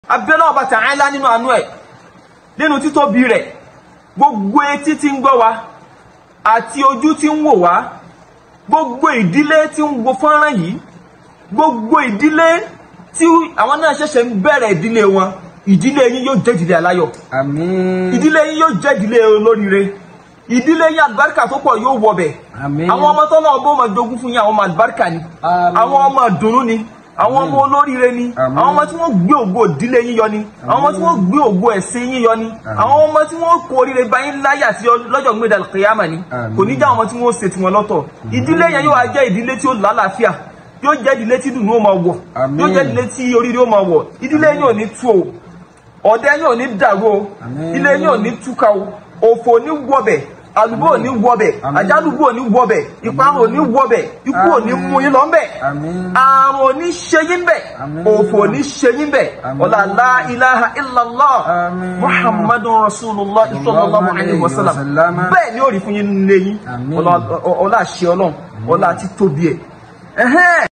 abẹ́lẹ́ ọba Ta'ala nínú àánú ẹ̀ nínú títóbi rẹ̀ gbogbo etí tí ń gbọ́ wa àti ojú tí ń wò wá gbogbo ìdílé tí ń wo fọ́nrán yìí gbogbo ìdílé tí àwọn náà ṣẹ̀ṣẹ̀ ń bẹ̀rẹ̀ ìdílé wọn ìdílé yín yóò jẹ́ ìdílé aláyọ̀ àmín ìdílé yín yóò jẹ́ ìdílé olóríire ìdílé yín àlùbáríkà tó pọ̀ yóò wọbẹ̀ Àmín. àwọn ọmọ tó náà bó máa jogún fún yín àwọn ọmọ àlùbáríkà ni Àmín. àwọn ọmọ ìdùnnú ni àwọn ọmọ olóríire ni Àmín. àwọn ọmọ tí wọ́n gbé ògo ìdílé yín yọ ni àwọn ọmọ tí wọ́n gbé ògo ẹ̀sìn yín yọ ni àwọn ọmọ tí wọ́n kó oríire bá yín láyà sí lọ́jọ́ gbé dàlù kìyàmà ni Àmín. kò ní já ọmọ tí wọ́n ṣe tiwọn lọ́tọ̀ ìdílé yẹn yóò wá jẹ́ ìdílé tí ó lálàáfíà yóò jẹ́ ìdílé tí dùnú ó máa wọ̀ Àmín. yóò jẹ́ ìdílé tí oríire ó máa wọ̀ ìdílé yín ò ní tú o ọ̀dẹ yín ò ní dàrú o Àmín. ilé yín ò ní túká o òfò ò ní wọbẹ̀ àlùbọ́ ò ní wọbẹ̀ Àmín. àjálùbọ́ ò ní wọbẹ̀ ìparun ò ní wọbẹ̀ ikú ò ní mú yín lọ́nbẹ̀ Àmín. àrùn ò ní ṣe yín bẹ̀ Àmín. òfò ò ní ṣe yín bẹ̀ Àmín. ọ̀là la ilaha illallah Àmín. muhammadun rasulullah sallallahu alayhi wa sallam Sallam. bẹ́ẹ̀ ni ó rí fún yín lẹ́yìn Àmín. ọlá àṣẹ ọlọ́run ọlá títóbi ẹ̀ ẹ̀hẹ́n.